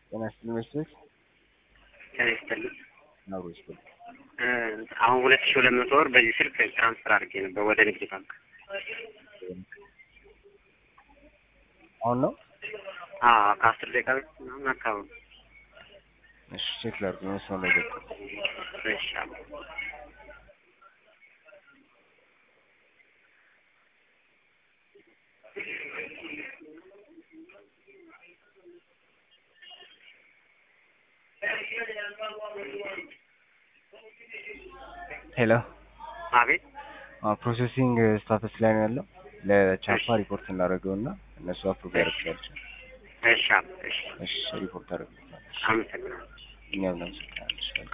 ጤና ይስጥልኝ መስሎኝ ጤና ይስጥልኝ። አብሮ ይስጥልኝ። አሁን ሁለት ሺህ ሁለት መቶ ብር በዚህ ስልክ ትራንስፈር አድርጌ ነበር ወደ ንግድ ባንክ። አሁን ነው? አዎ ከአስር ደቂቃ በፊት ምናምን አካባቢ። እሺ ቼክ ላድርግ። መስመር ላይ ገባ። እሺ አዎ። ሄሎ አቤት ፕሮሴሲንግ ስታተስ ላይ ነው ያለው። ለቻፓ ሪፖርት እናደርገው እና እነሱ አፕሮቭ ያደርጋቸው። እሺ አዎ። እሺ እሺ ሪፖርት አደርግልታለሁ። አመሰግናለሁ። እኛም እናመሰግናለን።